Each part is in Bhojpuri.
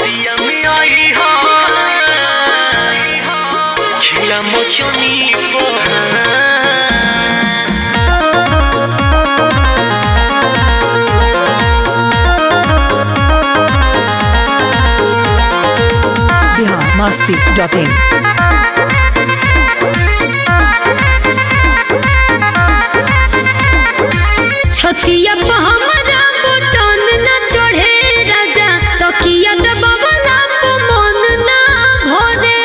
रतिया में आई हा खिला मचनी पर biharmasti.in छतिया पे हमरा बटन न चढ़े राजा तकिया दबावला पे मन ना भरे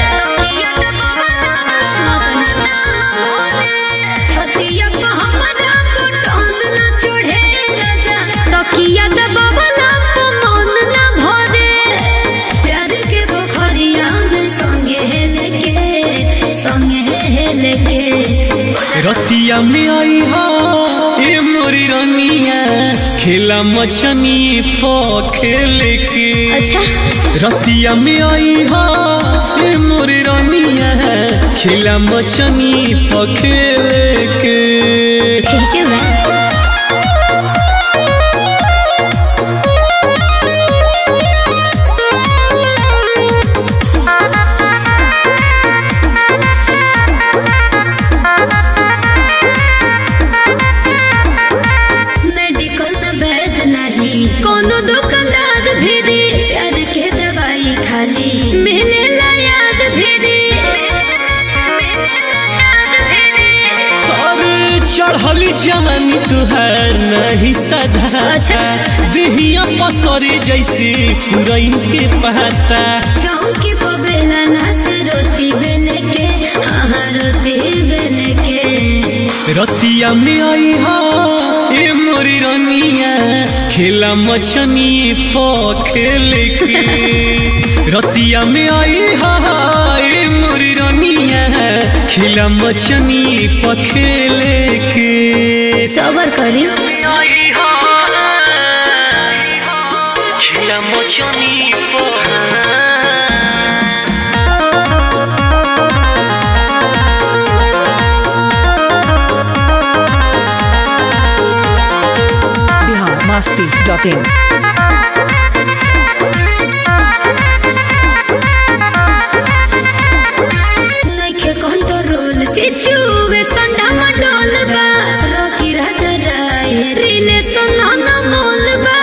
छतिया पे हमरा बटन न चढ़े राजा तकिया दबावला पे मन ना भरे प्यार के पोखरिया में संगे हेले के संगे हेले के रतिया में आई हा ए मोरी रनिया खेला मछनी प खेले के अच्छा रतिया में आई हा ए मोरी रनिया खेला मछनी प खेले के ठीक है बा मेडिकल न वैद नहीं कोनो दुकानदार भी दे प्यार के दवाई खाली मिले ला याद भी दे अरे चढ़ली जवानी तुहार नहीं सदा अच्छा। देहिया पसरे जैसे फुरैन के पहाता चौकी पर बेला ना से रोटी बेले के हाँ हाँ रोटी बेले के रतिया में आई हा ए मोरी रनिया खेला मछनी प खेले के रतिया में आई हा ए मोरी रनिया खेला मछनी प खेले के सबर करी आई हा खेला मछनी प biharmasti.in नइखे कंट्रोल से छुवे संडा मंडोल बा रोकी राजा राय रिलेशन ना मोल बा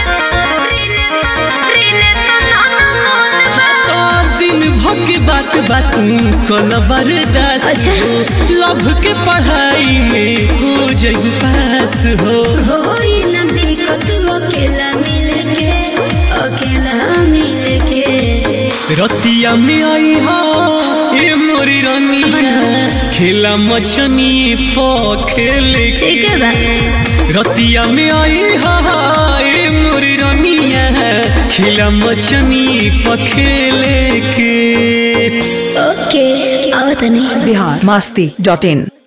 रिलेशन ना मोल बा तो दिन भर के बात बात कल बर्दाश्त अच्छा। हो लभ के पढ़ाई में हो जग पास हो होई न दिक्कत अकेला मिल के अकेला मिल के रतिया में आई हा ए मोरी रनिया खेला मछनी प खेले के ठीक है बा रतिया में आई हा ए मोरी रनिया खेला मछनी प खेले के ओके आओ तनी biharmasti.in